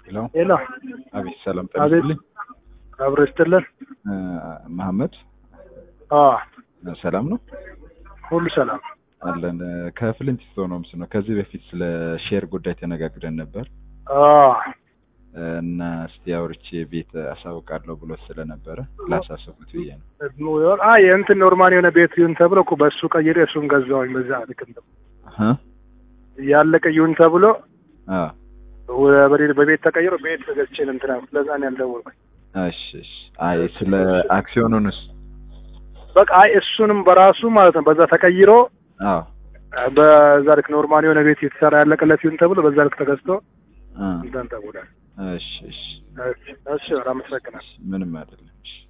ሄሎ ሄሎ አቤት፣ ሰላም አቤት። ጠልልኝ። አብሮ ይስጥልን። መሐመድ አዎ ሰላም ነው ሁሉ ሰላም። አለን። ከፍሊንት ስቶንስ ነው። ከዚህ በፊት ስለ ሼር ጉዳይ ተነጋግረን ነበር አዎ እና እስቲ አውርቼ ቤት አሳውቃለሁ ብሎ ስለነበረ ላሳስቡት ብዬ ነው። አ የእንትን ኖርማል የሆነ ቤት ይሁን ተብሎ እኮ በእሱ ቀይሬ እሱን ገዛሁኝ። በዛ ልክ እንደ እ? ያለቀ ይሁን ተብሎ አ ወ- በሌ- በቤት ተቀይሮ ቤት ገዝቼ ነው እንትን አልኩት። ለዛ ነው ያልደወልኩኝ። እሺ እሺ። አይ ስለ አክሲዮኑንስ? በቃ አይ እሱንም በራሱ ማለት ነው በዛ ተቀይሮ አዎ በዛ ልክ ኖርማል የሆነ ቤት የተሰራ ያለቀለት ይሁን ተብሎ በዛ ልክ ተገዝቶ አ እንትን ተብሏል። እሺ እሺ። እሺ እሺ፣ አመሰግናለሁ። ምንም አይደለም። እሺ